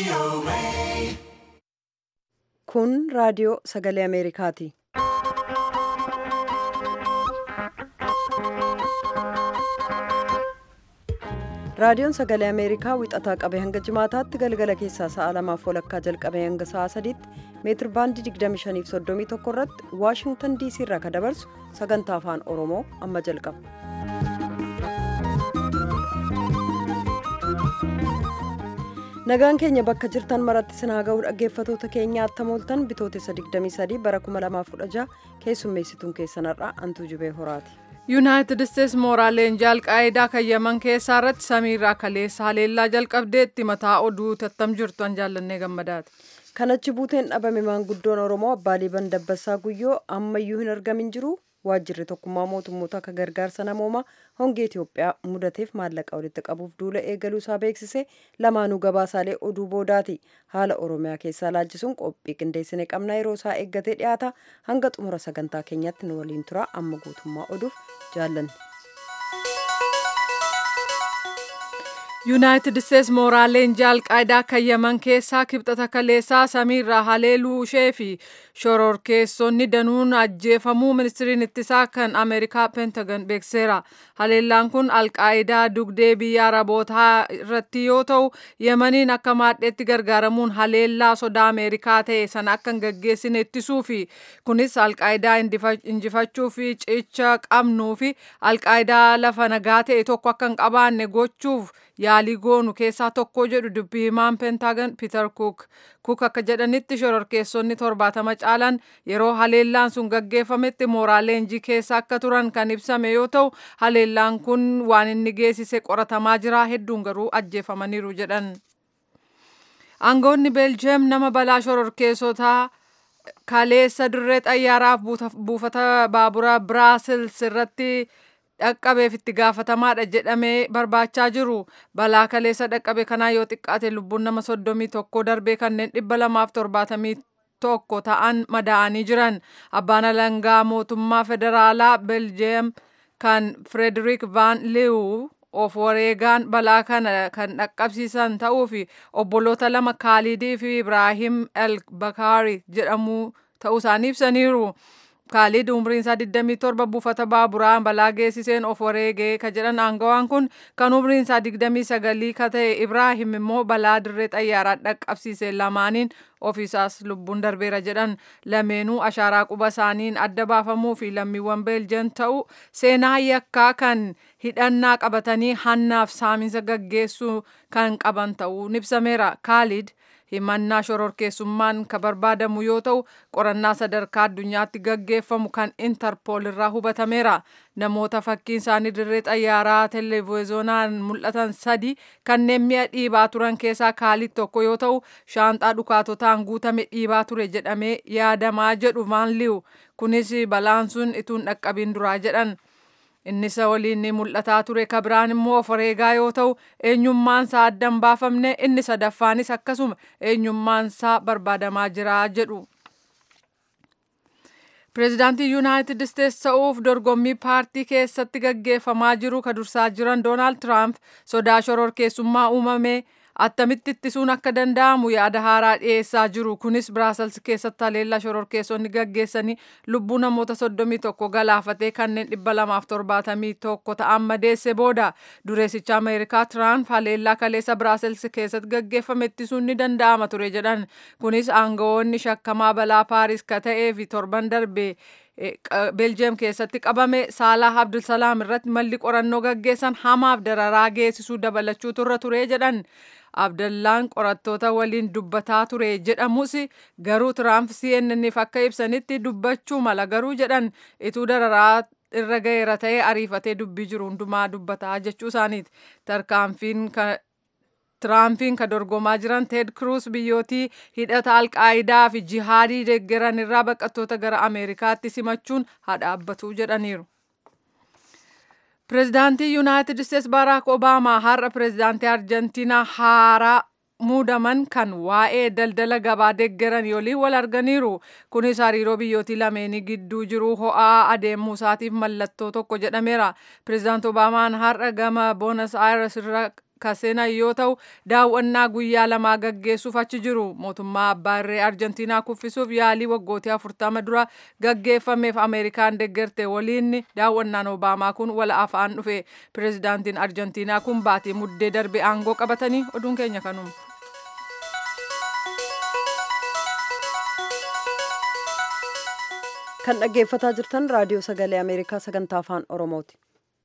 Kun raadiyoo sagalee Ameerikaati. Raadiyoon sagalee Ameerikaa wixataa qabee hanga jimaataatti galgala keessaa sa'a lamaaf walakkaa jalqabee hanga sa'a sadiitti meetir baandii 25 irratti Waashingtan DC irraa kan dabarsu sagantaa afaan Oromoo amma jalqaba. Nagaan keenya bakka jirtan maratti sinaa ga'uu dhaggeeffatoota keenya attamooltan bitootessa 23 bara 2016 keessummeessituun keessanarraa antuu jubee horaati. yuunaayitid isteets mooraaleen alqaayidaa kan yaman keessaa irratti samiirraa kaleessa haleellaa jalqabdeetti mataa oduu tattam jirtu an jaallannee gammadaati. Kanachi buuteen dhabame maanguddoon Oromoo abbaa liiban dabbasaa guyyoo ammayyuu hin argamin jiru waajjirri tokkummaa mootummoota akka gargaarsa namoomaa hongee Itoophiyaa mudateef maallaqa walitti qabuuf duula eegaluu isaa beeksise lamaanuu gabaasaalee oduu boodaati. Haala Oromiyaa keessaa laajjisuun qophii qindeessine qabna yeroo isaa eeggatee dhiyaata hanga xumura sagantaa keenyatti nu waliin tura amma guutummaa oduuf jaallanne. yuunaayitid isteets mooraaleen alqaayidaa kan yaman keessaa kibxata kaleessaa samiirraa haleeluu ishee fi shororkeessonni danuun ajjeefamuu ministiriin ittisaa kan ameerikaa pentagon beekseera haleellaan kun alqaayidaa dugdee biyya arabootaa irratti yoo ta'u yamaniin akka maadheetti gargaaramuun haleellaa sodaa ameerikaa ta'e sana akka hin gaggeessine ittisuu fi kunis alqaayidaa injifachuu fi cicha qabnuu fi alqaayidaa lafa nagaa ta'e tokko akka hin qabaanne gochuuf yaalii goonu keessaa tokko jedhu dubbii himaan pentaagon piiter kuuk kuuk akka jedhanitti shororkeessonni torbaatama caalan yeroo haleellaan sun gaggeeffametti mooraa leenjii keessa akka turan kan ibsame yoo ta'u haleellaan kun waan inni geessise qoratamaa jira hedduun garuu ajjeefamaniiru jedhan. aangoonni beeljeem nama balaa shororkeessotaa kaleessa dirree xayyaaraaf buufata baabura biraasils irratti dhaqqabeef itti gaafatamaadha jedhamee barbaachaa jiru balaa kaleessa dhaqqabe kanaa yoo xiqqaate lubbuun nama soddomii tokko darbee kanneen dhibba lamaaf torbaatamii tokko ta'an madaa'anii jiran abbaan alangaa mootummaa federaalaa beljeem kan firederik van liiwu of wareegaan balaa kana kan dhaqqabsiisan ta'uu fi obboloota lama kaalidii fi ibraahim el bakaari jedhamu ta'uu isaanii ibsaniiru. Kaalid umriin isaa 27 buufata baaburaa balaa geessiseen of wareegee ka jedhan aangawaan kun kan umriin isaa 29 ka ta'e Ibraahim immoo balaa dirree xayyaaraa dhaqqabsiise lamaaniin ofiisaas lubbuun darbeera jedhan lameenuu ashaaraa quba isaaniin adda baafamuu fi lammiiwwan beeljan ta'uu seenaa yakkaa kan hidhannaa qabatanii hannaaf saaminsa gaggeessuu kan qaban ta'uu ibsameera Kaalid. himannaa shororkeessummaan kan barbaadamu yoo ta'u qorannaa sadarkaa addunyaatti gaggeeffamu kan intarpool irraa hubatameera namoota fakkiin isaanii dirree xayyaaraa televiziyoonaan mul'atan sadi kanneen mi'a dhiibaa turan keessaa kaalid tokko yoo ta'u shaanxaa dhukaatotaan guutame dhiibaa ture jedhamee yaadamaa jedhu maanliu kunis balaan sun ituun dhaqqabiin duraa jedhan. inni isa waliin ni mul'ataa ture ka biraan immoo of wareegaa yoo ta'u eenyummaan isaa adda hin baafamne inni sadaffaanis akkasuma eenyummaan isaa barbaadamaa jira jedhu. Pireezidaantii Yuunaayitid Isteets ta'uuf dorgommii paartii keessatti gaggeeffamaa jiru ka dursaa jiran Doonaald Tiraamp sodaa shororkeessummaa uumame attamitti ittisuun akka danda'amu yaada haaraa dhiyeessaa jiru kunis biraasels keessatti haleellaa shororkeessonni gaggeessanii lubbuu namoota soddomii tokko galaafatee kanneen dhibba lamaaf torbaatamii tokko ta'an madeesse booda dureessicha ameerikaa tiraamp haleellaa kaleessa biraasels keessatti gaggeeffame ittisuun ni danda'ama ture jedhan kunis aangawoonni shakkamaa balaa paaris ka ta'ee fi torban darbe beeljeem keessatti qabame saalaa abdulsalaam irratti malli qorannoo gaggeessan hamaaf dararaa geessisuu dabalachuu turra ture jedhan abdallaan qorattoota waliin dubbataa ture jedhamus garuu tiraamp cnnniif akka ibsanitti dubbachuu mala garuu jedhan ituu dararaa irra ga'eera ta'ee ariifatee dubbii jiru hundumaa dubbataa jechuu isaaniiti tarkaanfiin Tiraampiin ka dorgomaa jiran Teed Kruus biyyootii hidhata alqaayidaa fi jihaadii deeggaran irraa baqattoota gara Ameerikaatti simachuun haa dhaabbatu jedhaniiru. Pireezidaantii Yuunaayitid Isteets Baaraak Obaamaa har'a pireezidaantii Arjentiinaa haaraa muudaman kan waa'ee daldala gabaa deeggaran waliin wal arganiiru. Kunis hariiroo biyyootii lameenii gidduu jiru ho'aa adeemuu isaatiif mallattoo tokko jedhameera. Pireezidaant Obaamaan har'a gama Boonas Aayires irra kaseenan yoo ta'u daawwannaa guyyaa lamaa gaggeessuuf achi jiru mootummaa abbaa irree arjentiinaa kuffisuuf yaalii waggootii afurtama dura gaggeeffameef ameerikaan deggerte waliin daawwannaan obaamaa kun wala afaan dhufe pireezidaantiin arjentiinaa kun baatii muddee darbe aangoo qabatanii oduun keenya kanuma. kan dhaggeeffataa jirtan raadiyoo sagalee ameerikaa sagantaa afaan oromooti.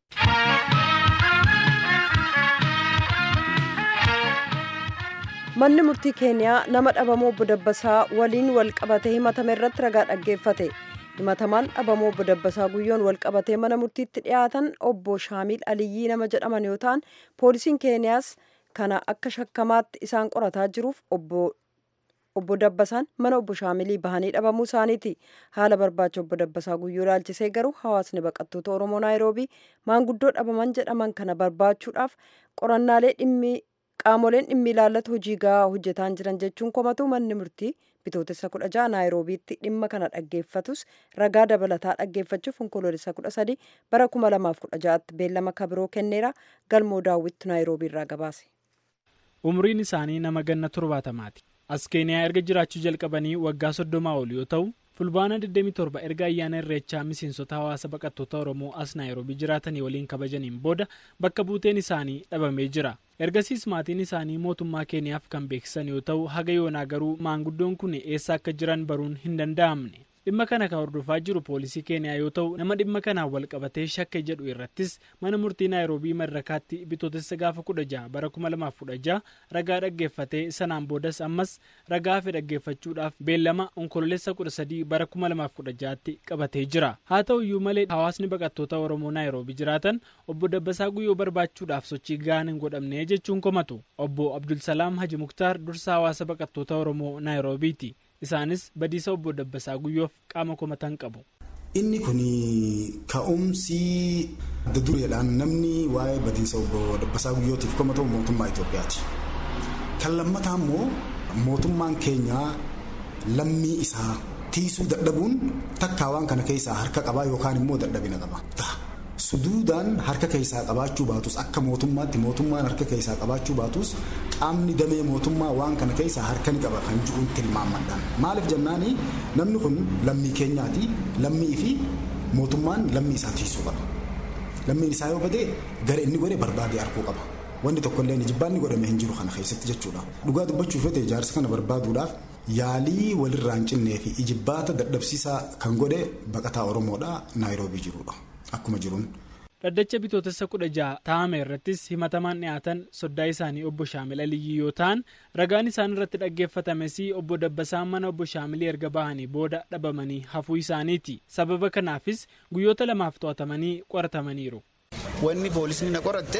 manni murtii keeniyaa nama dhabamuu obbo Dabbasaa waliin wal qabatee himatame irratti ragaa dhaggeeffate himatamaan dhabamuu obbo Dabbasaa guyyoon wal qabatee mana murtiitti dhiyaatan obbo Shaamiil Aliyyii nama jedhaman yoo ta'an poolisiin keeniyaas kana akka shakkamaatti isaan qorataa jiruuf obbo obbo Dabbasaan mana obbo Shaamilii bahanii dhabamuu isaaniiti. Haala barbaacha obbo Dabbasaa guyyoo ilaalchisee garuu hawaasni baqattoota Oromoo Naayiroobii maanguddoo dhabaman jedhaman kana barbaachuudhaaf qorannaalee dhimmi qaamoleen dhimmi ilaallatu hojii gahaa hojjetaa jiran jechuun komatu manni murtii bitootessa kudha jaha naayiroobiitti dhimma kana dhaggeeffatus ragaa dabalataa dhaggeeffachuuf onkoloolessa kudha sadi bara kuma lamaaf kudha ja'atti beellama kabiroo kenneera galmoo daawwittu naayiroobiirraa gabaase. umriin isaanii nama ganna torbaatamaati as keeniyaa erga jiraachuu jalqabanii waggaa soddomaa ol yoo ta'u fulbaana 27 erga ayyaana irreechaa miseensota hawaasa baqattoota oromoo as naayiroobii jiraatanii waliin kabajaniin booda bakka buuteen isaanii dhabamee jira ergasiis maatiin isaanii mootummaa keeniyaaf kan beeksisan yoo ta'u haga yoonaa garuu maanguddoon kun eessa akka jiran baruun hin danda'amne dhimma kana kan hordofaa jiru poolisii keeniyaa yoo ta'u nama dhimma kanaan wal qabatee shakke jedhu irrattis mana murtii naayiroobii madarakaatti bitootessa gaafa kudha jaha bara kuma lamaaf kudha jaha ragaa dhaggeeffatee sanaan boodas ammas ragaa hafe dhaggeeffachuudhaaf beellama onkoloolessa kudha sadii bara kuma lamaaf kudha jahaatti qabatee jira haa ta'u iyyuu malee hawaasni baqattoota oromoo naayiroobii jiraatan obbo Dabbasaa guyyoo barbaachuudhaaf sochii gahaan hin godhamne jechuun komatu obbo Abdulsalaam Haji Muktaar dursa hawaasa baqattoota oromoo naayiroobiiti. isaanis badiisa obbo Dabbasaa guyyoof qaama komatan qabu. Inni kun ka'umsi dureedhaan namni waa'ee badiisa obbo Dabbasaa guyyootiif komatu mootummaa Itoophiyaati. Kan lammataa immoo mootummaan keenyaa lammii isaa tiisuu dadhabuun takkaa waan kana keessaa harka qabaa yookaan immoo dadhabina qaba. Suduudaan harka keessaa qabaachuu baatus akka mootummaatti mootummaan harka keessaa qabaachuu baatus qaamni damee mootummaa waan kana keessaa harka ni qaba kan jiruun tilmaamadhaan. Maaliif jennaani namni kun lammii keenyaati lammii fi mootummaan lammii isaa tiisuu qaba. Lammiin isaa yoo badee gara inni godhe barbaadee arguu qaba. Wanti tokkollee jibbaanni godhame hin jiru kana keessatti jechuudha. Dhugaa dubbachuuf yoo ta'e ijaarsa kana barbaaduudhaaf yaalii walirraa hin cinnee fi ijibbaata dadhabsiisaa kan godhe baqataa Oromoodha Naayiroobii jirudha. Akkuma jiruun. Dhaddacha bitootessa kudha jaha taa'ame irrattis himatamaan dhiyaatan soddaa isaanii obbo Shaamil Aliyyii yoo ta'an ragaan isaan irratti dhaggeeffatames obbo Dabbasaan mana obbo Shaamilii erga bahanii booda dhabamanii hafuu isaaniiti. Sababa kanaafis guyyoota lamaaf to'atamanii qoratamaniiru. Wanni poolisni na qoratte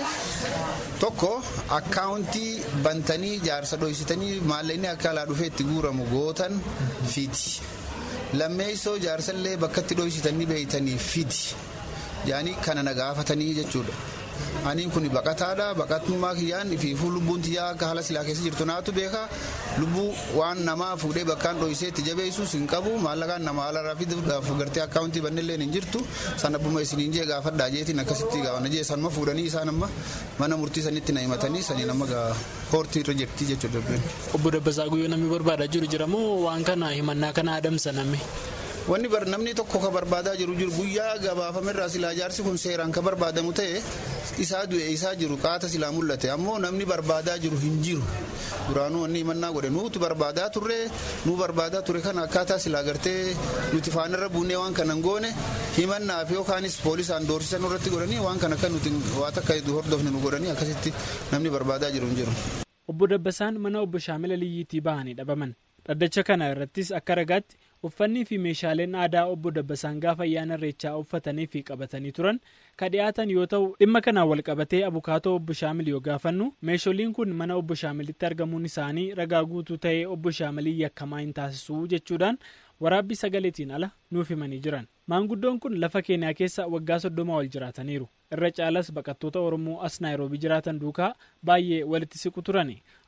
tokko akkaawuntii bantanii jaarsa dhoksitanii maallaqni akka alaa dhufee itti guuramu gootan fidi. Lammeessoo jaarsallee bakka itti dhoksitanii beeytanii fidi. yaani kana na gaafatanii jechuudha. Aniin kun baqataadha baqatummaa kiyyaan fiifuu lubbuun tiyyaa akka haala silaa keessa jirtu naatu beeka lubbuu waan namaa fuudhee bakkaan dhoksee itti jabeessuus hin qabu maallaqaan nama haala rafiidhaaf gartee akkaawuntii bannillee hin jirtu san abbuma isiniin jee gaafadhaa jeetiin akkasitti gaafana jee sanuma fuudhanii isaan amma mana murtii sanitti na himatanii saniin amma hoortii irra jirti jechuudha. Obbo Dabbasaa Guyyoo namni barbaadaa jiru jira moo waan kana himannaa kana adamsaname? Wanni namni tokko ka barbaadaa jiru jiru guyyaa gabaafamerraa silaa jaarsi kun seeraan ka barbaadamu ta'e isaa du'e isaa jiru qaata silaa mul'ate ammoo namni barbaadaa jiru hin jiru. Duraanuu wanni himannaa godhe nuti barbaadaa turre nu barbaadaa ture kana akkaataa silaa gartee nuti faanarra buunee waan kana goone himannaaf yookaanis poolisaan doorsisan irratti godhanii waan kana kan nuti waa takka hordofne nu godhanii akkasitti namni barbaadaa jiru hin jiru. Obbo Dabbasaan mana obbo Shaamil Aliyyiitii bahanii dhabaman. Dhaddacha kana irrattis akka ragaatti uffannii fi meeshaaleen aadaa obbo Dabbasaan gaafa ayyaana irreechaa uffatanii fi qabatanii turan ka dhiyaatan yoo ta'u dhimma kanaan wal qabatee abukaatoo obbo Shaamil yoo gaafannu meesholiin kun mana obbo Shaamilitti argamuun isaanii ragaa guutuu ta'ee obbo Shaamilii yakkamaa hin taasisuu jechuudhaan waraabbii sagaleetiin ala nuuf himanii jiran. Maanguddoon kun lafa Keeniyaa keessa waggaa soddoma wal jiraataniiru. Irra caalas baqattoota Oromoo as Naayiroobii jiraatan duukaa baay'ee walitti siqu turani.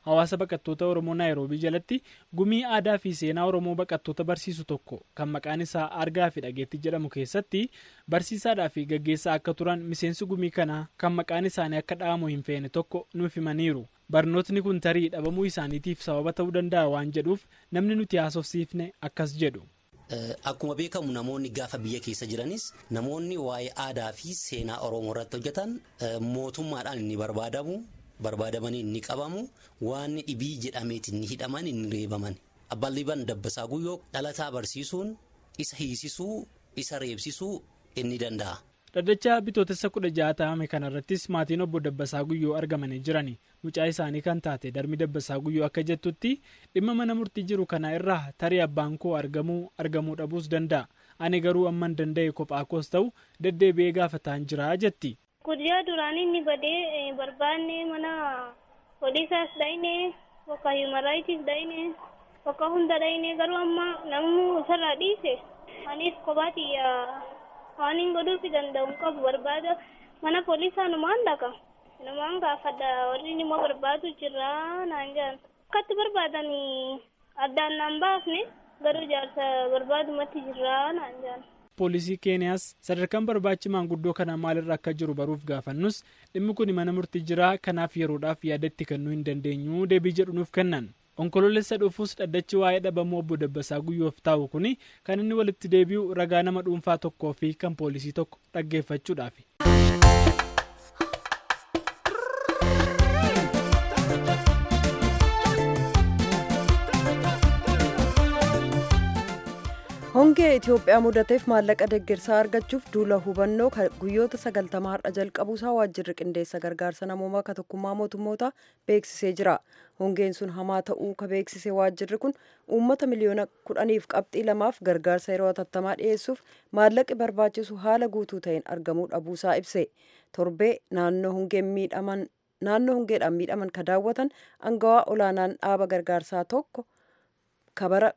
hawaasa baqattoota oromoo naayiroobii jalatti gumii aadaa fi seenaa oromoo baqattoota barsiisu tokko kan maqaan isaa argaa fi dhageetti jedhamu keessatti barsiisaadhaa fi gaggeessaa akka turan miseensi gumii kanaa kan maqaan isaanii akka dha'amu hin feene tokko nuuf himaniiru barnootni kun tarii dhabamuu isaaniitiif sababa ta'uu danda'a waan jedhuuf namni nuti haasofsiifne akkas jedhu. Akkuma beekamu namoonni gaafa biyya keessa jiranis namoonni waa'ee aadaa fi seenaa Oromoo irratti hojjetan mootummaadhaan inni barbaadamu barbaadamanii inni qabamu waan dhibii jedhameeti inni hidhaman inni reebaman. Abbaan Liban Dabbasaa Guyyoo dhalataa barsiisuun isa hiisisuu isa reebsisuu inni danda'a. Dhaddacha bitootessa kudha ja'a ta'ame kanarrattis maatiin obbo Dabbasaa Guyyoo argamanii jirani. Mucaa isaanii kan taate darmi Dabbasaa Guyyoo akka jettutti dhimma mana murtii jiru kana irraa tarii abbaan koo argamuu argamuu dhabuus danda'a. Ani garuu amman danda'e kophaa koos ta'u deddeebi'ee gaafataan jira jetti. Guyyaa duraanii inni badee barbaanne mana poolisaas dhayne bakka human rights dhayne bakka hunda dhayne garuu amma namni isarraa dhiise anis kophaati waan hin godhuufi danda'u qabu barbaada mana poolisaa numaan dhaqa numaan gaafadha warri immoo barbaadu jira naan jedhan akkatti barbaadan addaan naan baafne garuu jaarsa barbaadumatti jira naan jedhan. poolisii keeniyaas sadarkaan barbaachi maanguddoo kana maalirra akka jiru baruuf gaafannus dhimmi kun mana murtii jira kanaaf yeroodhaaf yaada itti kennuu hin dandeenyu deebii jedhu nuuf kennan onkoloolessa dhufuus dhaddachi waa'ee dhabamuu obbo Dabbasaa Guyyoof taa'u kuni kan inni walitti deebi'u ragaa nama dhuunfaa tokkoo fi kan poolisii tokko dhaggeeffachuudhaafi. hongee itiyoophiyaa mudateef maallaqa deeggarsaa argachuuf duula hubannoo guyyoota sagaltamaa har'a jalqabuusaa waajjirri qindeessa gargaarsa namoomaa ka tokkummaa mootummoota beeksisee jira hongeen sun hamaa ta'uu ka beeksise waajjirri kun uummata miliyoona kudhaniif qabxii lamaaf gargaarsa yeroo hatattamaa dhiyeessuuf maallaqi barbaachisu haala guutuu ta'een argamuu dhabuusaa ibse torbee naannoo hongeen miidhaman naannoo hongeedhaan miidhaman ka daawwatan angawaa olaanaan dhaaba gargaarsaa tokko kabara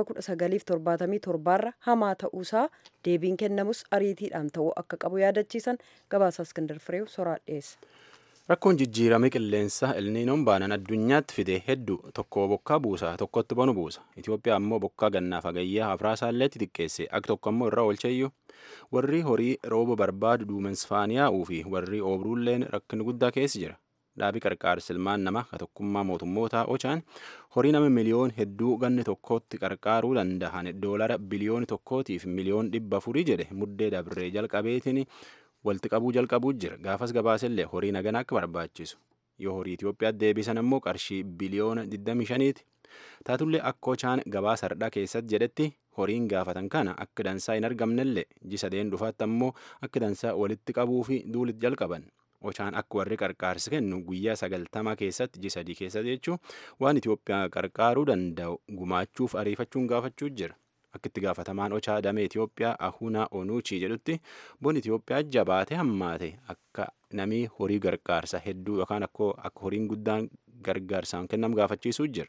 1977 irra hamaa ta'uusaa deebiin kennamus ariitiidhaan ta'uu akka qabu yaadachiisan gabaasa iskindar fireew soraa dhiyeessa. Rakkoon jijjiirame qilleensaa elniinoon baanan addunyaatti fide hedduu tokko bokkaa buusa tokkotti bonu buusa. Itoophiyaa ammoo bokkaa gannaa fagayyaa afraasaalleetti xiqqeesse akka tokko ammoo irra oolcheeyyuu warri horii rooba barbaadu duumensfaaniyaa'uu fi warri oobruulleen rakkina guddaa keessa jira. dhaabii qarqaarsa ilmaan namaa ka tokkummaa mootummootaa ochaan horii nama miliyoon hedduu ganni tokkootti qarqaaruu danda'an doolara biliyooni tokkootiif miliyoon dhibba afurii jedhe muddee dabree jalqabeetiin walitti qabuu jalqabuu jira gaafas gabaasellee horii nagana akka barbaachisu yoo horii Itoophiyaatti deebisan ammoo qarshii biliyoona 25ti taatullee akka ochaan gabaasa hardhaa keessatti jedhetti horiin gaafatan kana akka dansaa hin argamnellee ji sadeen dhufaatti ammoo akka dansaa walitti qabuu fi duulitti jalqaban. Ochaan akka warri qarqaarsa kennu guyyaa sagaltamaa keessatti ji sadii keessatti jechuun waan Itoophiyaa qarqaaruu danda'u gumaachuuf ariifachuun gaafachuu jira. Akka itti gaafatamaan Ochaa damee Itoophiyaa Ahunaa Onuuchii jedhutti bon Itoophiyaa jabaate hammaate akka namii horii gargaarsa hedduu yookaan akka horiin guddaan gargaarsaan kennamu gaafachiisuu jira.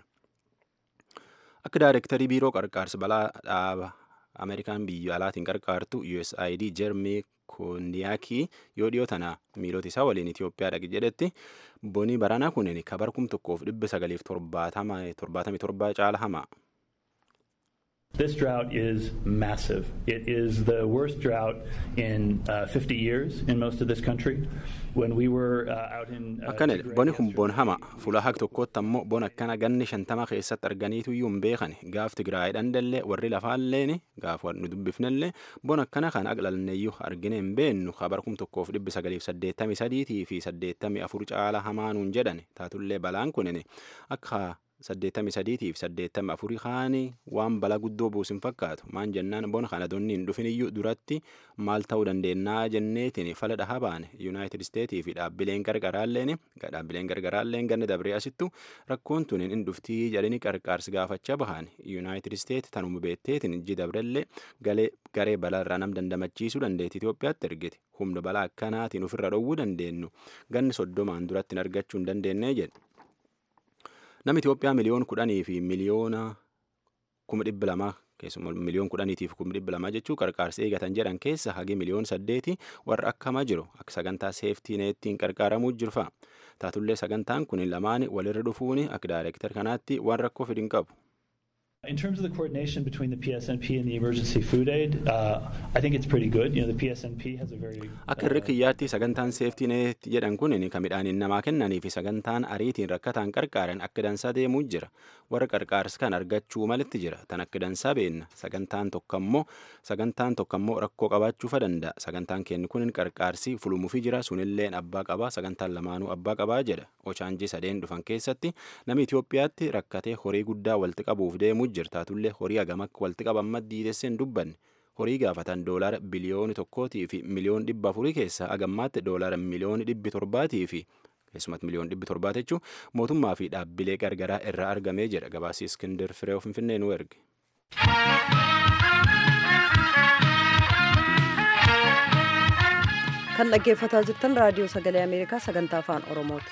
Akka daayirektarii biiroo qarqaarsa balaa dhaaba Ameerikaan biyya alaatiin qarqaartu USAID Jermee koondiyaakii yoo dhiyoo tana miilota isaa waliin Itoophiyaa dhaqe jedhetti bonii baranaa kunin kabar kum tokkoof dhibba sagaliif torbaatamii torbaa caala hamaa. This drought is massive. It is the worst drought in uh, 50 years in most of this country. When we were uh, out in. Uh, Akkana boni kun bon hama fuula haq tokkotti ammoo bon akkana ganni shantama keessatti arganiitu iyyuu hin beekan gaaf Tigraayidhaan dallee warri lafaalleen gaaf nu dubbifnellee bon akkana kan aqlalneeyyuu argine hin beennu kabar kum tokkoof dhibbi sagaliif saddeettamii sadiitii fi saddeettamii afur caala hamaanuun jedhan taatullee balaan kunin akka saddeettamii sadiitiif saddeettamii afurii kaanii waan balaa guddoo buusin fakkaatu maan jennaan bona kana donni hin dhufin iyyuu duratti maal ta'uu dandeennaa jenneetiin fala dhahaa baane yuunaayitid isteetii fi dhaabbileen gargaraalleen dhaabbileen gargaraalleen ganna dabree asittu rakkoon tun hin dhuftii jedhanii qarqaarsi gaafachaa bahan yuunaayitid isteet tanuma beetteetiin iji dabrellee galee garee balaarraa nam dandamachiisuu dandeetti Itoophiyaatti ergite humna balaa akkanaatiin ofirra dhowwuu dandeenyu ganni soddomaan duratti hin argachuu hin dandeenyee jedhe. Namni Itoophiyaa miliyoona kudhanii fi miliyoona kuma dhibba lamaa keessumaa miliyoona kudhaniitiif kuma dhibba lamaa jechuun qarqaarsa eegatan jedhan keessa hagi miliyoona saddeeti warra akkamaa jiru akka sagantaa seeftii neettiin qarqaaramuu jiru fa'a. taatullee sagantaan kun lamaan walirra dhufuun akka daayireektar kanaatti waan rakkoo fidin qabu. In terms of the coordination between the PSNP and the emergency food aid, uh, I think it's pretty good. You know, the PSNP has a very. Akka irra kiyyaatti sagantaan seeftii neet jedhan kun kan midhaaniin namaa kennanii fi sagantaan ariitiin rakkataan qarqaaran akka dansaa deemuu jira. Warra qarqaars kan argachuu malitti jira. Tan akka dansaa beenna. Sagantaan tokkammoo sagantaan tokkammoo rakkoo qabaachuufa danda'a. Sagantaan kennu kun qarqaarsi fulumuufi jira. Sunilleen abbaa qabaa. Sagantaan lamaanuu abbaa qabaa jedha. Ochaanjii sadeen dhufan keessatti namni Itoophiyaatti rakkatee horii guddaa walitti qabuuf deemuu jirtaatullee horii hagam akka walitti qaban diidessee hin dubbanne horii gaafatan doolaara biliyooni tokkootii fi miliyoon dhibba afurii keessaa hagammaatti doolaara miliyooni dhibbi torbaatii fi keessumatti miliyoon dhibbi torbaat jechuun mootummaa fi dhaabbilee gargaraa irraa argamee jedha gabaasii iskindir firee finfinnee nu erge. kan dhaggeeffataa jirtan raadiyoo sagalee ameerikaa sagantaa afaan oromooti.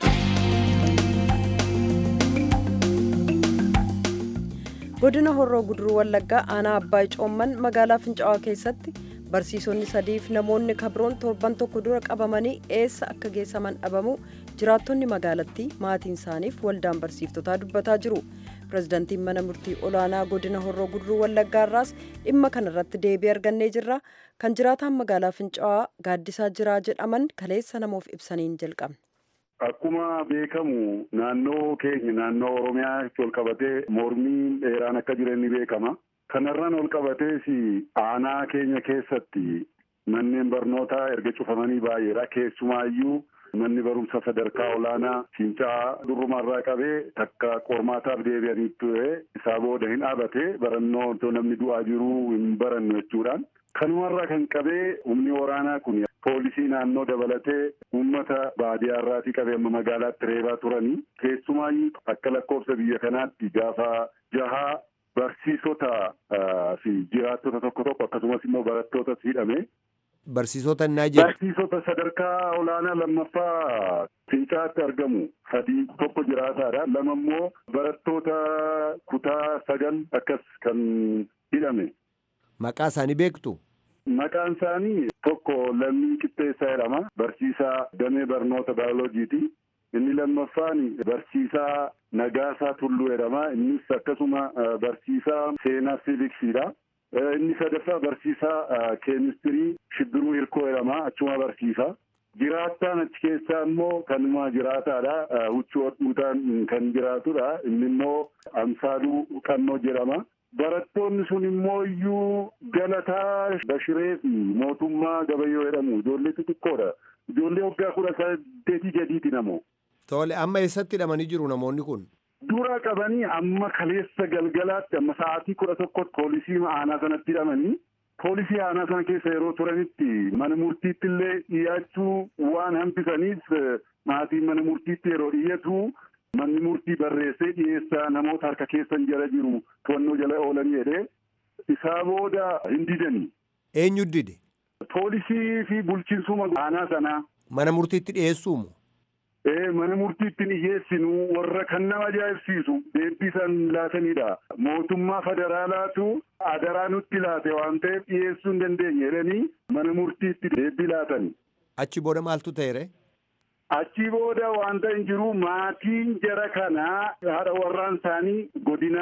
godina horroo guduruu wallaggaa aanaa abbaa coomman magaalaa fincaa'aa keessatti barsiisonni sadiif namoonni kabroon torban tokko dura qabamanii eessa akka geessaman dhabamu jiraattonni magaalattii maatiin isaaniif waldaan barsiiftotaa dubbataa jiru pirezidantiin mana murtii olaanaa godina horroo guduruu wallaggaarraas dhimma kanarratti deebii argannee jirra kan jiraataan magaalaa fincaa'aa gaaddisaa jiraa jedhaman kaleessa namoof ibsaniin jalqabne. Akkuma beekamu naannoo keenya naannoo Oromiyaatti ol qabatee mormiin dheeraan akka jiran ni beekama. Kanarraan ol qabatees aanaa keenya keessatti manneen barnootaa erga cufamanii baay'eedha. Keessumaayyuu manni barumsa sadarkaa olaanaa Fincaa'aa durrumarraa qabee takka qormaataaf deebi'anii ture isaa booda hin dhaabate barannoo namni du'aa jiru hin barannu jechuudhaan. Kanumarraa kan qabee humni waraanaa kun poolisii naannoo dabalatee uummata baadiyyaarraatii qabee amma magaalaatti reebaa turanii keessumaayyuu akka lakkoofsa biyya kanaatti gaafa jahaa barsiisota fi jiraattota tokko tokko akkasumas immoo barattootas hidhame. Barsiisota innaa jedhu. Barsiisota sadarkaa olaanaa lammaffaa fincaatti argamu sadii tokko jiraataadha. Lama immoo barattoota kutaa sagal akkas kan hidhame. Maqaa isaanii beektu? Maqaan isaanii tokko lammii qixxeessaa jedhama. Barsiisaa damee barnoota baayoloojiiti. Inni lammaffaan barsiisaa Nagaasaa Tulluu jedhama. Innis akkasuma barsiisaa seenaa siiviksiidha. Inni sadaffaa barsiisaa keemistirii Shibbiruu Hirkoo jedhama. Achuma barsiisa. Jiraattaan achi keessaa immoo kanuma jiraataadha. Huccuu hodhuutaan kan jiraatudha. Inni immoo Amsaaluu Qannoo jedhama. Barattoonni sun immoo iyyuu Galataa Bashiree fi mootummaa Gabayyoo jedhamu ijoollee xixiqqoodha. Ijoollee waggaa kudha saddeetii gadiiti namoo. Tole amma eessatti hidhamanii jiru namoonni kun? Dura qabanii amma kaleessa galgalaatti amma sa'aatii kudha tokkotti poolisii aanaa sanatti hidhamanii poolisii aanaa sana keessa yeroo turanitti mana murtiitti illee dhiyaachuu waan hambisaniif maatiin mana murtiitti yeroo dhiyeetu manni murtii barreessee dhiyeessaa namoota harka keessan jala jiru to'annoo jala oolan jedhee isaa booda hin didanii. Eenyu dide? Poolisii fi bulchiinsuma aanaa sanaa. Mana murtiitti dhiyeessuumu? Ee mana murtiitti dhiyeessinu warra kan nama ajaa'ibsiisu deebbii san laatanidha. Mootummaa federaalaatu adaraa nutti laate waan ta'eef dhiyeessuu hin dandeenye jedhanii mana murtiitti deebbii laatani. Achi booda maaltu ta'e? Achi booda wanta hin jiru maatiin jara kanaa haadha warraan isaanii godina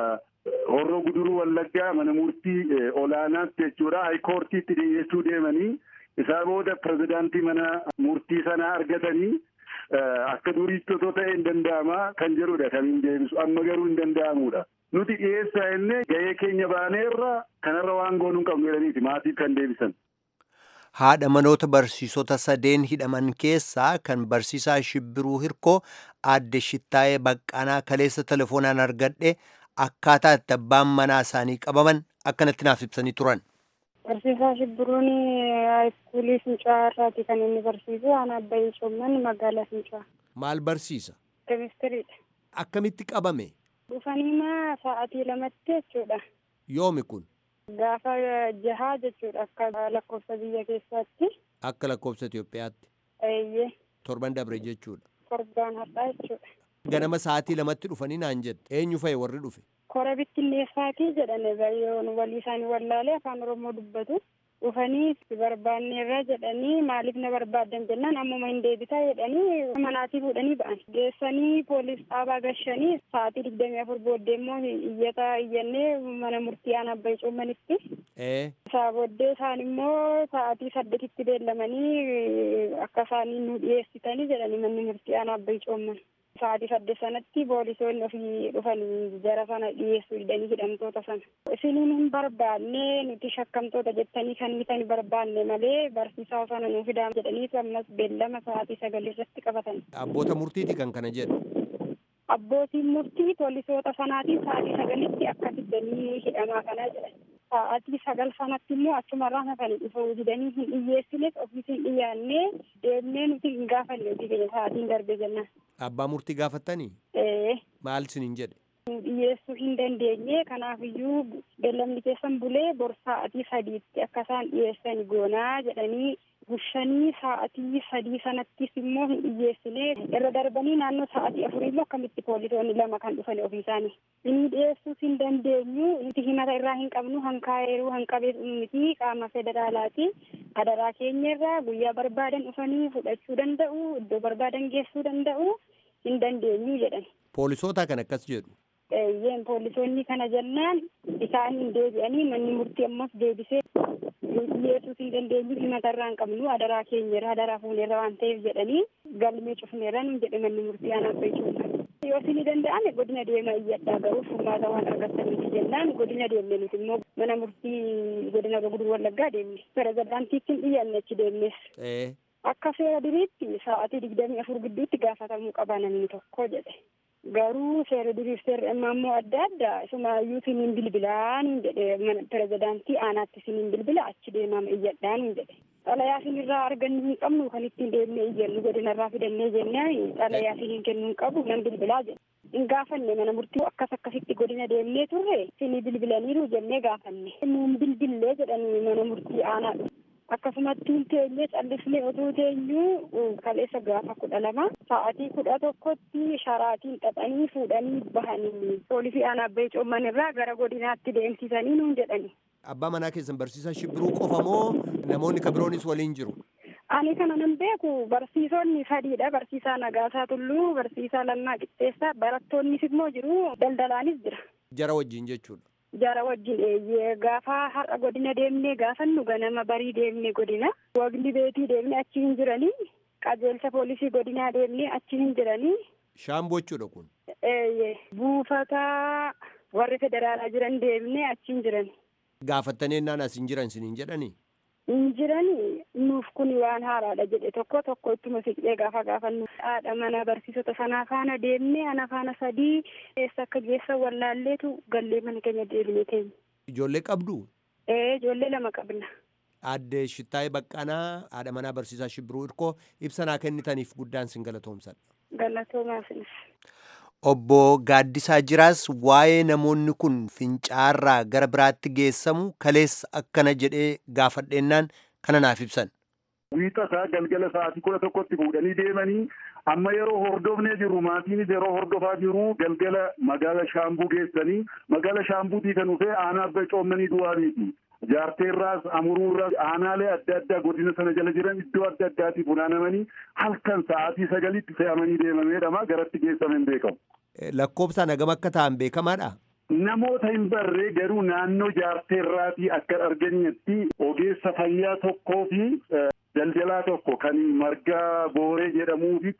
horroo guduruu wallaggaa mana murtii olaanaatti jechuudha haayikoortiitti dhiyeessuu deemanii isaa booda pirezidaantii mana murtii sanaa argatanii akka duriitti otoo ta'e hin danda'ama kan jedhudha kan hin deebisu amma garuu hin danda'amudha. Nuti dhiyeessaa innee gahee keenya baaneerra kanarra waan goonuu hin qabnu jedhaniiti maatiif kan deebisan. haadha manoota barsiisota sadeen hidhaman keessaa kan barsiisaa shibbiruu hirkoo aadde shittaayee baqqanaa kaleessa telefoonaan argadhe akkaataa itti abbaan manaa isaanii qabaman akkanatti naaf ibsanii turan. Barsiisaa shibbiruun haayiskuulii Fincaa irraati kan inni barsiisu aanaa Abbayii Coomman magaalaa Fincaa. Maal barsiisa? Keemistiriidha. Akkamitti qabame? Dhufaniima sa'aatii lamatti jechuudha. Yoomi kun? Gaafa jahaa jechuudha akka lakkoofsa biyya keessaatti. Akka lakkoofsa Itoophiyaatti. Eeyyee. Torban dabre jechuudha. Torbaan har'aa jechuudha. Ganama sa'aatii lamatti dhufanii naan jette. Eenyu fa'i warri dhufe? Kora bittinneessaatii jedhame yoon walii isaanii wallaalee afaan Oromoo dubbatu. dhufanii si barbaanneerra jedhanii maaliif na barbaaddan jennaan ammuma hin deebisaa jedhanii manaatii fuudhanii ba'an geessanii poolis dhaabaa gashanii sa'aatii digdamii afur booddee immoo iyyata iyyannee mana murtii aanaa abbayi cuummanitti isaa booddee isaan immoo sa'aatii saddeetitti beellamanii akka isaanii nu dhiyeessitanii jedhanii manni murtii aanaa abbayi cuumman sa'aatii saddeet sanatti poolisoonni ofii dhufanii jara sana dhiyeessuu didanii hidhamtoota sana. Isiniin hin barbaanne nuti shakkamtoota jettanii kan miti barbaanne malee barsiisaa sana nuu fidaa jedhanii ammas beellama sa'aatii sagal irratti qabatan. Abboota murtiiti kan kana jedhu. Abbootiin murtii poolisoota sanaatiin sa'aatii sagalitti akka fiddanii hidhamaa kanaa jedhan. Sa'aatii sagal sanatti immoo achumarraa hafanii dhufuu didanii hin dhiyyeessines ofiisin dhiyaannee deemnee nuti hin gaafanne hojii keenya sa'aatiin darbe jennaan. Abbaa murtii gaafattanii? Ee. Maal isiniin jedhe? dhiyeessuu hin dandeenye kanaafiyyuu beellamni keessan bulee bor sa'atii sadiitti akka isaan dhiyeessan goonaa jedhanii gushanii sa'atii sadii sanattis immoo hin dhiyeessine irra darbanii naannoo sa'atii afurii immoo akkamitti poolisoonni lama kan dhufan ofii isaanii inni dhiyeessuus hin dandeenyu nuti himata irraa hin qabnu hankaa'eeruu hanqabees miti qaama federaalaati adaraa keenya irraa guyyaa barbaadan dhufanii fudhachuu danda'u iddoo barbaadan geessuu danda'u hin dandeenyu jedhan. Poolisoota kan akkas jedhu. Eeyyeen poolisoonni kana jennaan isaan hin deebi'anii manni murtii ammas deebisee dhiyeessuus hin dandeenyu himata irraa hin qabnu adaraa keenyarra adaraa fuuneerra waan ta'eef jedhanii galmee cufneerra nun jedhe manni murtii aanaa beekuudha. Yoo isin danda'ame godina deema iyyadhaa garuu furmaata waan argataniiti jennaan godina deemne nuti immoo mana murtii godina gurguduu wallaggaa deemne pirezidaantiitti hin dhiyyanne achi deemnes. Akka seera duriitti sa'aatii digdamii afur gidduutti gaafatamuu qaba namni tokko jedhe. garuu seera duriif seerri ammaa immoo adda adda isumaayyuu siniin bilbilaan jedhe mana pirezidaantii aanaatti siniin bilbila achi deemama iyyadhaan jedhe xalayaa sinirraa argannu hin qabnu kan ittiin deemnee iyyannu godinarraa fidannee jennaan xalayaa siniin kennuu hin qabu nan bilbilaa jedhe hin gaafanne mana murtii akkas akkasitti godina deemnee turre sinii bilbilaniiru jennee gaafanne nuun bilbillee jedhanii mana murtii aanaa akkasumatti teenyee callisnee otoo teenyuu kaleessa gaafa kudha lama sa'atii kudha tokkotti sharaatiin xaxanii fuudhanii bahanii poolisii aanaa abbee coomman irraa gara godinaatti deemsisanii nuun jedhani. Abbaa manaa keessan barsiisaa shibbiruu qofa moo namoonni kan biroonis waliin jiru? Ani kana nan beeku barsiisonni sadiidha. Barsiisaa Nagaasaa Tulluu, barsiisaa Lammaa Qixxeessaa, barattoonnis immoo jiru, daldalaanis jira. Jara wajjin jechuudha. jara wajjin eeyyee gaafa har'a godina deemnee gaafannu ganama barii deemne godina wagni beetii deemne achi hin jiranii qajeelcha poolisii godinaa deemne achi hin jiranii. Shaamboo jechuudha kun. Eeyyee buufata warri federaalaa jiran deemne achi hin jirani. Gaafattanii ennaan as hin jiran siniin jedhanii. hin jirani nuuf kun waan haaraadha jedhe tokko tokko ittuma siqee gaafa gaafannu haadha mana barsiisota sanaa faana deemne ana faana sadii eessa akka geessa wallaalleetu gallee mana keenya deemne teenya. Ijoollee qabdu? Ee ijoollee lama qabna. Aadde Shittaayee Baqqanaa haadha manaa barsiisaa Shibbiruu Irkoo ibsanaa kennitaniif guddaan sin galatoomsadha. Galatoomaa sinis. Obbo Gaaddisaa Jiraas waa'ee namoonni kun fincaarraa gara biraatti geessamu kaleessa akkana jedhee gaafadheennaan kana naaf ibsan. Wiixasaa galgala sa'aatii kudha tokkotti fuudhanii deemanii amma yeroo hordofnee jirru maatiinis yeroo hordofaa jiru galgala magaala shaambuu geessanii magaala shaambuutii kan dhufee aanaa abba coommanii du'aaniiti. Jaarteerraas amuruurraas aanaalee adda addaa godina sana jala jiran iddoo adda addaatti funaanamanii halkan sa'aatii sagalitti fe'amanii deemameedhama garatti geessaman beekamu. Lakkoobsaan hagam akka ta'an beekamaadha. Namoota hin barree garuu naannoo jaarteerraatii akka arganitti ogeessa fayyaa tokkoo fi daldalaa tokko kan margaa booree jedhamuu fi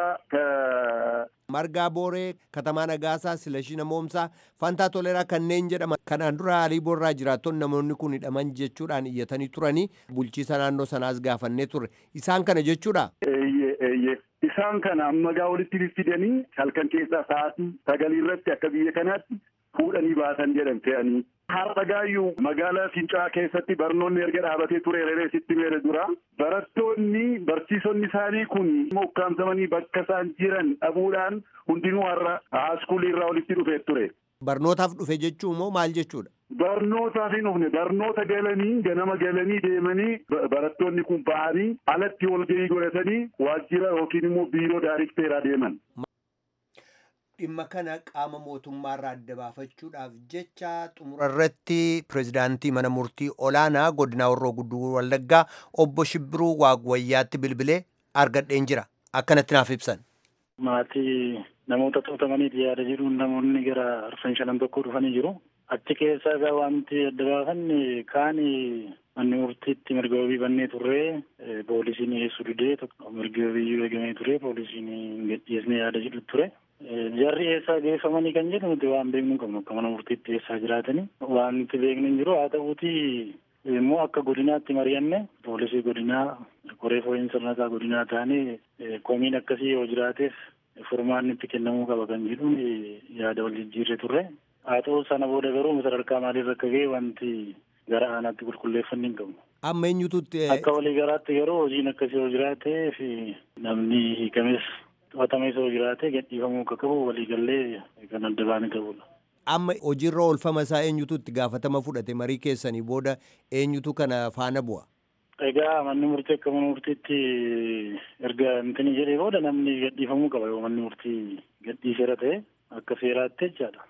toleeraa Margaa Booree, Katamaa Nagaasaa, Silashii Namoomsaa, Fantaa Toleeraa kanneen jedhaman kanaan dura haalii boorraa jiraattonni namoonni kun hidhaman jechuudhaan iyyatanii turanii bulchiisa naannoo sanaas gaafannee turre. Isaan kana jechuudha? Eeyyee eeyyee. Isaan kana ammagaa walitti fidanii halkan keessaa sa'aatii sagalii irratti akka biyya kanaatti fuudhanii baasan jedhan fe'anii. Har'a gaayyuu magaalaa Fincaa keessatti barnoonni erga dhaabatee ture reeree sitti meere dura barattoonni barsiisonni isaanii kun ukkaamsamanii bakka isaan jiran dhabuudhaan hundinuu har'a haaskuulii irraa walitti dhufee ture. Barnootaaf dhufe jechuun moo maal jechuudha? Barnootaaf hin dhufne barnoota galanii ganama galanii deemanii barattoonni kun ba'anii alatti walgahii godhatanii waajjira yookiin immoo biiroo daarikteeraa deeman. dhimma kana qaama mootummaarraa adda baafachuudhaaf jecha xumura irratti pirezidaantii mana murtii olaanaa godina horroo gudduu wallaggaa obbo Shibbiruu Waaqwayyaatti bilbilee argadheen jira akkanatti naaf ibsan. Maatii namoota tuutamaniif yaada jedhuun namoonni gara arfan shanan tokko dhufanii jiru. Achi keessaa egaa wanti adda baafanne kaan manni murtiitti mirga wabii bannee turree poolisiin dhiyeessuu didee mirga wabii eegamee ture poolisiin hin gadhiisne yaada jedhu ture. Jarri eessaa geeffamanii kan jedhu nuti waan beeknu qabnu akka mana murtiitti eessaa jiraatanii waan nuti beeknu hin jiru haa ta'uuti immoo akka godinaatti mari'anne poolisii godinaa koree fooyyeen sirnataa godinaa taanee komiin akkasii yoo jiraateef furmaanni itti kennamuu qaba kan jedhuun yaada wal jijjiirre turre. Haa ta'u sana booda garuu sadarkaa maaliirra akka ga'e wanti gara aanaatti qulqulleeffanni hin qabnu. Amma eenyututti. Akka walii garaatti garuu hojiin akkasii yoo jiraatee fi namni hiikames to'atames yoo jiraate gadhiifamuu akka qabu waliigallee kan adda baane ta'udha. Amma hojiirra oolfama isaa eenyutu itti gaafatama fudhate marii keessanii booda eenyutu kana faana bu'a. Egaa manni murtii akka mana murtiitti erga intini jedhee booda namni gadhiifamuu qaba yoo manni murtii gadhiiseera ta'e akka seeraatti jechaadha.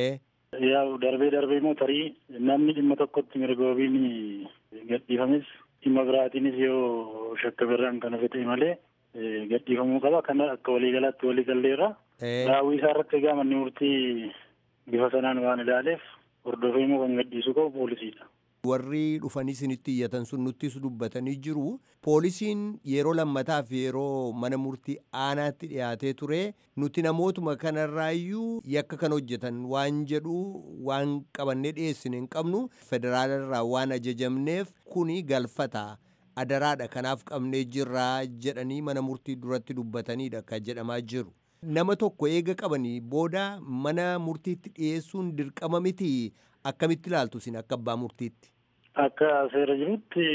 Yaa darbee darbee immoo tarii namni dhimma tokkotti mirga wabiin gadhiifames dhimma biraatiinis yoo shakka birraan kan hafe ta'e malee gadhiifamuu qaba. Kana akka waliigalaatti waliigalleerra. Raawwii isaa irratti egaa manni murtii bifa sanaan waan ilaaleef hordofee immoo kan gadhiisu qabu poolisiidha. Warri dhufanii isinitti iyyatan sun nuttis dubbatanii jiru. Poolisiin yeroo lammataaf yeroo mana murtii aanaatti dhiyaatee ture nuti namootuma kanarraayyuu yakka kan hojjetan waan jedhu waan qabannee dhiyeessine hin qabnu federaalarraa waan ajajamneef kuni galfata. adaraadha kanaaf qabnee jirraa jedhanii mana murtii duratti dubbatanidha kan jedhamaa jiru. Nama tokko eega qabanii booda mana murtiitti dhiyeessuun dirqama miti akkamitti ilaaltu isin akka abbaa murtiitti? Akka seera jirutti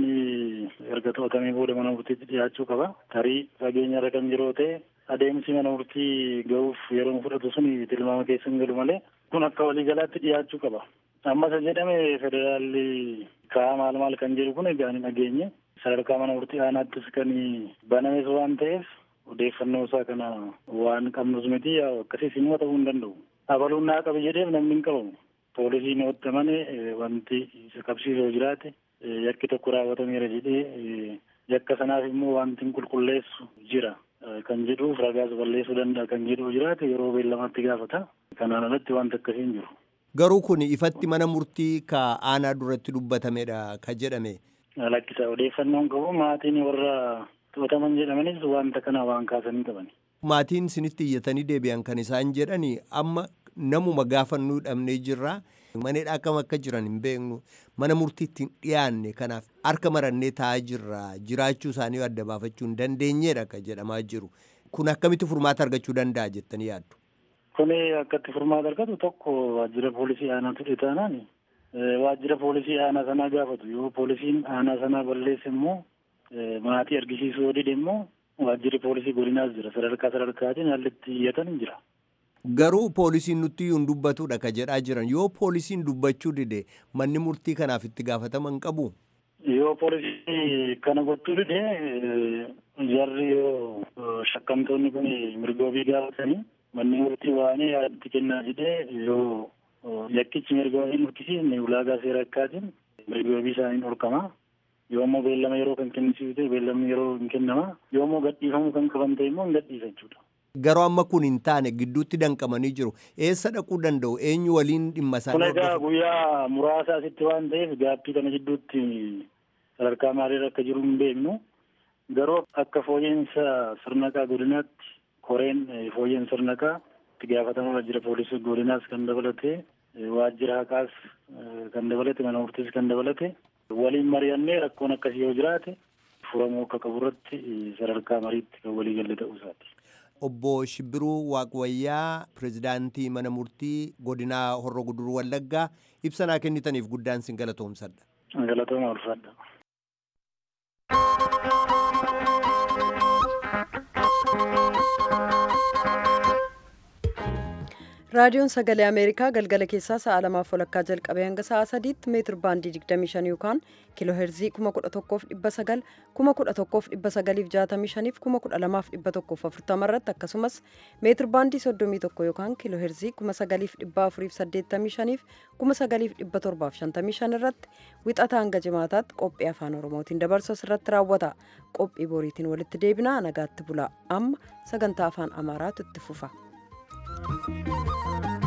namni erga to'atamee booda mana murtiitti dhiyaachuu qaba. Tarii fageenya irra kan jiru ta'e adeemsi mana murtii ga'uuf yeroo fudhatu sun tilmaama keessa hin galu malee kun akka waliigalaatti dhiyaachuu qaba. Ammas jedhame federaalli kaa'aa maal maal kan jedhu kun egaa hin dhageenye sadarkaa mana murtii aanaattis kan banames waan ta'eef odeeffannoo isaa kana waan qabnus miti akkasiis immoo ta'uu hin danda'u. Abaluun naa qabi jedheef namni hin qabamu. Poolisiin hottamane wanti isa qabsiisoo jiraate yakki tokko raawwatameera jedhee yakka sanaaf immoo wanti hin qulqulleessu jira. Kan jedhuuf ragaas balleessuu danda'a kan jedhu jiraate yeroo beellamatti gaafata. Kanaan alatti wanti akkasii hin jiru. Garuu kun ifatti mana murtii ka aanaa duratti dubbatamedha ka jedhame. Lakkisa odeeffannoon qabu maatiin warra to'ataman jedhamanis wanta kana waan kaasanii qaban. Maatiin sinitti iyyatanii deebi'an kan isaan jedhani amma namuma gaafannuu dhabnee jirra. Maneedha akkam akka jiran hin beeknu mana murtiitti hin dhiyaanne kanaaf harka marannee taa'aa jirra jiraachuu isaanii adda baafachuu hin dandeenyedha kan jedhamaa jiru. Kun akkamitti furmaata argachuu danda'a jettanii yaaddu? Kuni akkatti furmaata argatu tokko waajjira poolisii aanaa ture taanaan waajjira poolisii aanaa sanaa gaafatu yoo poolisiin aanaa sanaa balleesse immoo maatii argisiisuu yoo dide immoo waajjirri poolisii godinaas jira sadarkaa sadarkaatiin haalli itti iyyatan jira. Garuu poolisiin nutti hin dubbatudha ka jedhaa jiran yoo poolisiin dubbachuu dide manni murtii kanaaf itti gaafatama hin qabu. Yoo poolisii kana gochuu dide jarri yoo shakkamtoonni kun mirga wabii gaafatanii manni murtii waan yaadatti kennaa jedhee yoo yakkichi mirga wabii murtisiisne ulaagaa seera akkaatiin mirga wabii isaanii dhorkama. Yoo immoo beellama yeroo kan kennisiisu ta'e beellamni yeroo hin kennama. Yoo immoo gadhiifamuu kan qaban ta'e immoo hin gadhiisa jechuudha. Garuu amma kun hin taane gidduutti danqamanii jiru. Eessa dhaquu danda'u? Eenyu waliin dhimma isaanii Kun egaa guyyaa muraasa asitti waan ta'eef gaaffii kana gidduutti sadarkaa maaliirra akka jiru hin beeknu. Garuu akka fooyyeensa sirnaqaa godinaatti koreen fooyyeen sirnaqaa itti gaafatama waajjira poolisii godinaas kan dabalate waajjira haqaas kan dabalate mana murtiis kan dabalate waliin mari'annee rakkoon akkasii yoo jiraate furamuu akka qabu irratti sadarkaa mariitti kan walii galle ta'uu isaati. Obbo Shibbiruu Waaqwayyaa pirezidaantii mana murtii godinaa Horroo Guduruu Wallaggaa ibsa naa kennitaniif guddaan sin galatoomsadha. Galatooma ulfaadha. raadiyoon sagalee ameerikaa galgala keessaa sa'a lamaaf walakkaa jalqabee hanga sa'a sadiitti meetir baandii 25 yookaan kiiloo heerzii 11,900 11,965 fi 12,140 irratti akkasumas meetir baandii 31 yookaan kiiloo heerzii 9,485 fi 9,755 irratti wixata hanga jimaataatti qophii afaan oromootiin dabarsu irratti raawwata qophii boriitiin walitti deebinaa nagaatti bulaa amma sagantaa afaan amaaraatu itti fufa. Thank you.